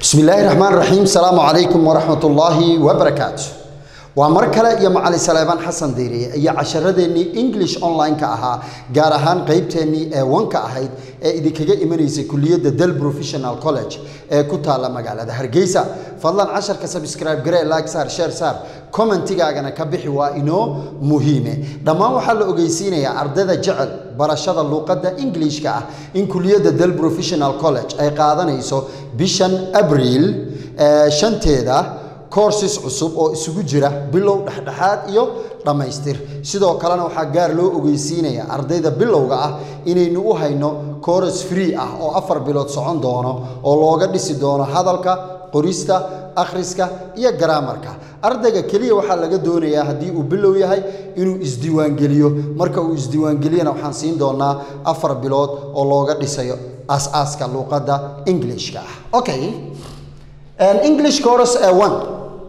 bismi illaahi raxmaan raxiim salaamu calaykum waraxmat ullaahi wabarakaatu waa mar kale iyo macali saleebaan xasan diiriye iyo casharadeenii english online-ka ahaa gaar ahaan qeybteennii ee wanka ahayd ee idinkaga imanaysay kuliyadda del professional college ee ku taalla magaalada hargeysa fadlan casharka subscribe garee like saar share saar commentigaagana ka bixi waa inoo muhiime dhammaan waxaa la ogeysiinayaa ardayda jecel barashada luuqadda englishka ah in kuliyadda del professional college ay qaadanayso bishan abriil shanteeda courses cusub oo isugu jira bilow dhexdhexaad iyo dhammaystir sidoo kalena waxaa gaar loo ogeysiinaya ardayda bilowga ah inaynu u hayno course free ah oo afar bilood socon doono oo looga dhisi doono hadalka qorista akhriska iyo garaamarka ardayga keliya waxaa laga doonayaa haddii uu bilow yahay inuu isdiiwaangeliyo marka uu isdiiwaangeliyana waxaan siin doonaa afar bilood oo looga dhisayo aas-aaska luuqadda englishka ah okay english course ee one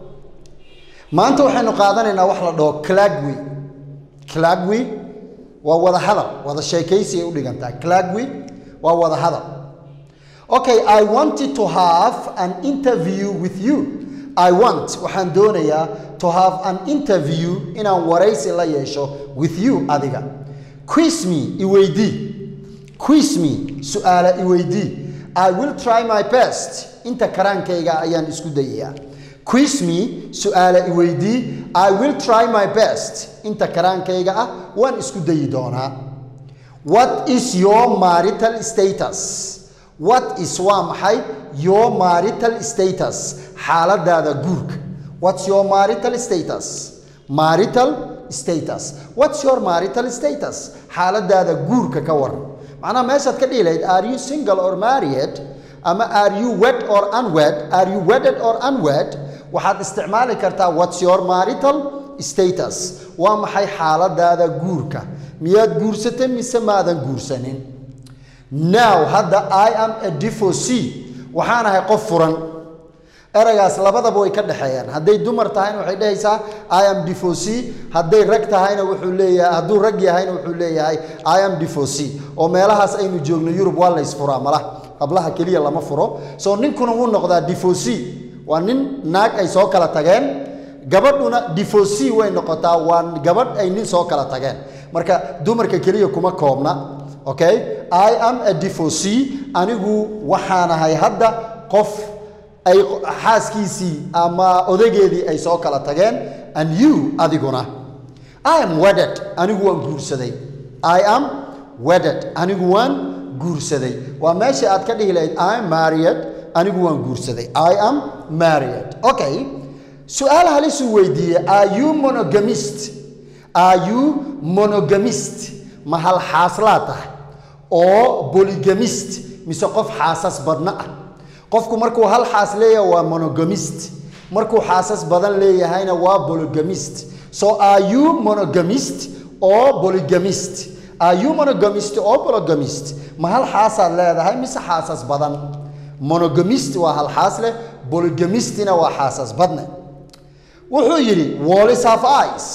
maanta waxaynu qaadanaynaa wax la dhaho clagwi clagwi waa wada hadal wada sheekaysi ay u dhigantaa clagwi waa wada hadal okay i wanted to have an interview with you i want waxaan doonayaa to have an interview inaan waraysi la yeesho with you adiga quiz me iweydii quiz me su-aala iweydii i will try my best inta karaankayga ayaan isku dayayaa quiz me su-aala iweydii i will try my best inta karaankayga ah waan isku dayi doonaa what is your marital status what is waa maxay your marital status xaaladaada guurka what's your marital status marital status what's your marital status xaaladaada guurka ka waran macnaha meeshaad ka dhihi lahayd are you single or married ama are you wed or unwed are you wedded or unwed waxaad isticmaali kartaa what's your marital status waa maxay xaaladaada guurka miyaad guursatay mise maadan guursanin now hadda i am a divorcee waxaan ahay qof furan eragaas labadaba way ka dhexeeyaan hadday dumar tahayna waxay dhehaysaa i am divorcee hadday rag tahayna wuxuu leeyahay hadduu rag yahayna wuxuu leeyahay i am divorcee oo meelahaas aynu joogno yurub waa laysfuraa malaha hablaha keliya lama furo soo ninkuna wuu noqdaa divorcee waa nin naag ay soo kala tageen gabadhuna divorcee way noqotaa waa gabadh ay nin soo kala tageen marka dumarka keliya kuma koobna okay i am a divorcee anigu waxaanahay hadda qof ay xaaskiisii ama odageedii ay soo kala tageen and you adiguna i am wedded anigu waan guursaday i am wedded anigu waan guursaday waa meesha aad ka dhihi lahayd i am married anigu waan guursaday i am married okay su-aal halisuu weydiiyey are you monogamist are you monogamist ma hal xaaslaa tahay oo bolygamist mise qof xaasas badna ah qofku markuu hal xaas leeyahay waa monogamist markuu xaasas badan leeyahayna waa bolygamist so are you monogamist oo bolygamist are you monogamist oo bolygamist ma hal xaasaad leedahay mise xaasas badan monogamist waa hal xaas leh bolygamistina waa xaasas badne wuxuu yidhi wallis half ice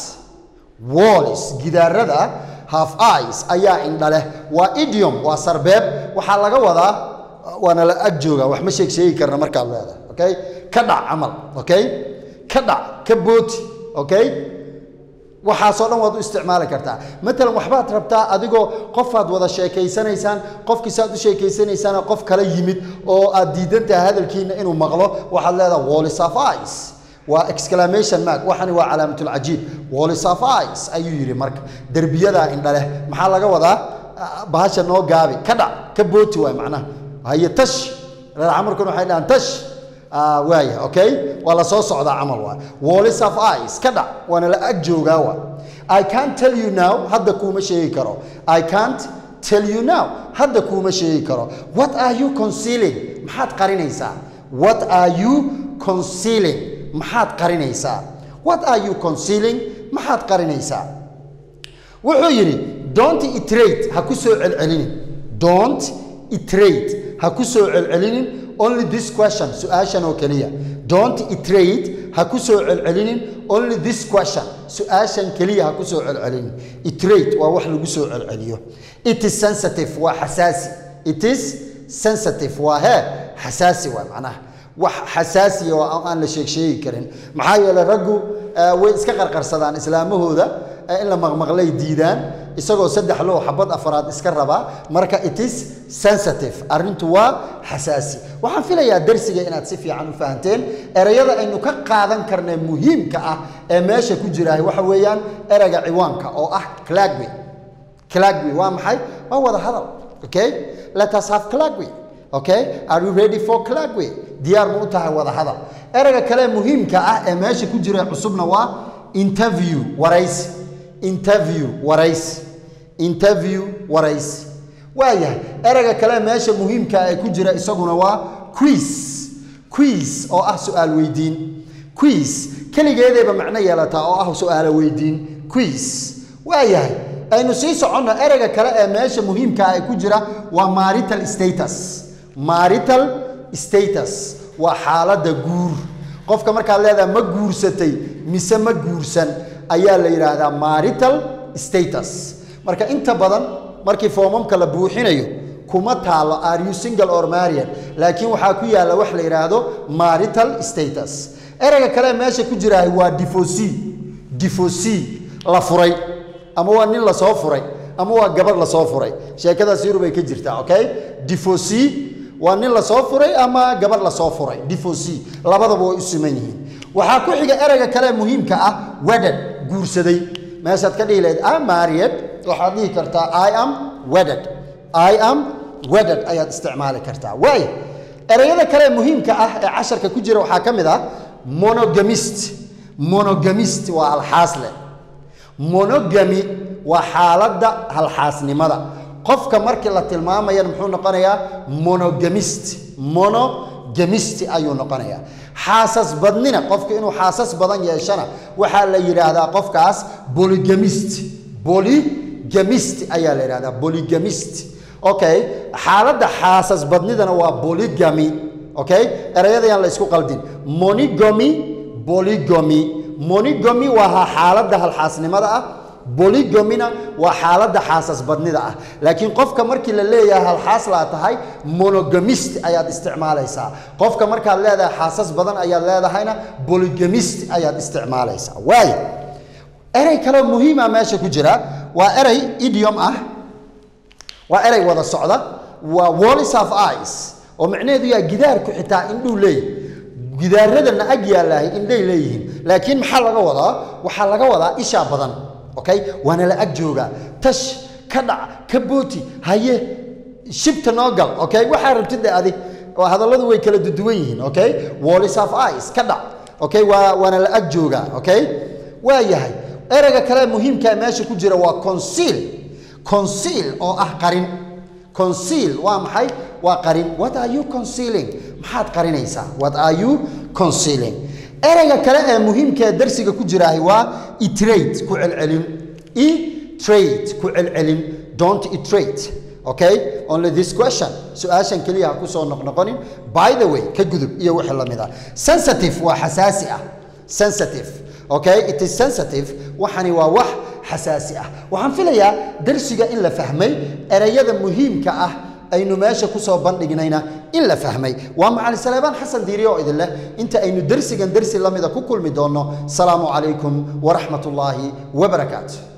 wallis gidaarada half ice ayaa indha leh waa idiom waa sarbeeb waxaa laga wadaa waana la ag jooga wax ma sheeg sheegi karna markaad leedahay okay ka dhac camal okay ka dhac ka booti okay waxaasoo dhan waad u isticmaali kartaa matalan waxbaad rabtaa adigoo qofaad wada sheekaysanaysaan qofkii saad u sheekaysanaysaan qof kala yimid oo aad diidan tahay hadalkiina inuu maqlo waxaad leedahay wallis of ice waa exclamation mark waxani waa calaamatulcajiib wallis of ice ayuu yidhi marka derbiyadaa indha leh maxaa laga wadaa bahasha noo gaabi ka dhac ka booti waay macnaha haye tash reer camarkuna waxay dhahaan tash waaya okay waa la soo socdaa camal waa wallis of ice ka dhac waana la ag joogaa waa i can't tell you now hadda kuuma sheegi karo i can't tell you now hadda kuuma sheegi karo what are you concealing maxaad qarinaysaa what are you concealing maxaad qarinaysaa what are you concealing maxaad qarinaysaa wuxuu yidhi don't iterate ha ku soo celcelinin don't iterate ha ku soo celcelinin only this question su-aashan oo keliya don't iterate ha ku soo celcelinin only this question su-aashan keliya ha ku soo celcelinin iterate waa wax lagu soo celceliyo it is sensitive waa xasaasi it is sensitive waa hee xasaasi waa macnaha wax xasaasiya oo aan la sheeg sheegi karin maxaa yeelay raggu eh, way iska qarqarsadaan islaamahooda eh, in la maqmaqlay diidaan isagoo saddex loo xabad afaraad iska rabaa marka it is sensitive arrintu waa xasaasi waxaan filayaa darsiga inaad si fiican u fahanteen erayada aynu ka qaadan karnay muhiimka ah ee meesha ku jira waxa weeyaan erayga ciwaanka oo ah clagway clagway waa maxay waa wada hadal okay let us have clagway okay are you ready for clagway diyaar ma u tahay wada hadal erayga kale muhiimka ah ee meesha ku jira cusubna waa interview waraysi interview waraysi interview waraysi waayahay erayga kale meesha muhiimka ee ku jira isaguna waa quiz quiz oo ah su-aal weydiin quiz keligeedeeba macno yeelataa oo ah su-aalo weydiin quiz waayahay aynu sii soconno erayga kale ee meesha muhiimka ah ee ku jira waa marital status marital status waa xaaladda guur qofka markaad leedahay ma guursatay mise ma guursan ayaa la yidhaahdaa marital status marka inta badan markii foomamka la buuxinayo kuma taalo are you single or married laakiin waxaa ku yaalla wax la yidhaahdo marital status erayga kale ee meesha ku jira waa divorcee divorcee la furay ama waa nin la soo furay ama waa gabadh la soo furay sheekadaas yurub ay ka jirtaa okay divorcee waa nin la soo furay ama gabadh la soo furay divorcee labadaba way u siman yihiin waxaa ku xiga erayga kale ee muhiimka ah wedded guursaday meeshaad ka dhihi lahayd am married waxaad dhihi kartaa i am wedded i am wedded ayaad isticmaali kartaa waay erayada kale ee muhiimka ah ee casharka ku jira waxaa ka mid ah monogamist monogamist waa alxaasle monogamy waa xaaladda halxaasnimada qofka markii la tilmaamayana muxuu noqonayaa monogamist monogamist ayuu noqonayaa xaasas badnina qofka inuu xaasas badan yeeshana waxaa la yidhaahdaa qofkaas boligamist boligamist ayaa la yidhahdaa boligamist okay xaaladda xaasas badnidana waa bolygamy okay erayadayaan la isku qaldin monogamy bolygamy monogamy waa xaaladda halxaasnimada ah bolygomina waa xaaladda xaasas badnida ah laakiin qofka markii la leeyahay halxaas laa tahay monogamist ayaad isticmaalaysaa qofka markaad leedahay xaasas badan ayaad leedahayna bolygamist ayaad isticmaalaysaa waayo erey kaleo muhiima meesha ku jira waa erey idiom ah waa erey wada socda waa wallis of eyes oo macnaheedu yaa gidaarku xitaa indhuu leeyahy gidaaradana ag yaalahay indhay leeyihiin laakiin maxaa laga wadaa waxaa laga wadaa ishaa badan okay waana la ag joogaa tash ka dhac ka booti haye shibta noo gal okay waxaa rabtid adi oo hadalladu way kala duduwan yihiin okay wallis of eyes ka dhac okay waa waana la ag joogaa okay waa yahay ereyga kale muhiimka meesha ku jira waa conceal conceal oo ah qarin conceal waa maxay waa qarin what are you concealing maxaad qarinaysaa what are you concealing ereyga kale ee muhiimka ee darsiga ku jiraahi waa iterate ku celcelin iterate ku celcelin don't iterate okay only this question su-aashan keliya ha kusoo noqnoqonin by the way ka gudub iyo wixii la mid ah sensitive waa xasaasi ah sensitive okay it is sensitive waxani waa wax xasaasi ah waxaan filayaa darsiga in la fahmay ereyada muhiimka ah aynu meesha kusoo bandhignayna in la fahmay waa macali saleebaan xasan diiri oo idin leh inta aynu dersigan dersi lamida ku kulmi doonno salaamu calaykum waraxmat ullaahi wabarakaatu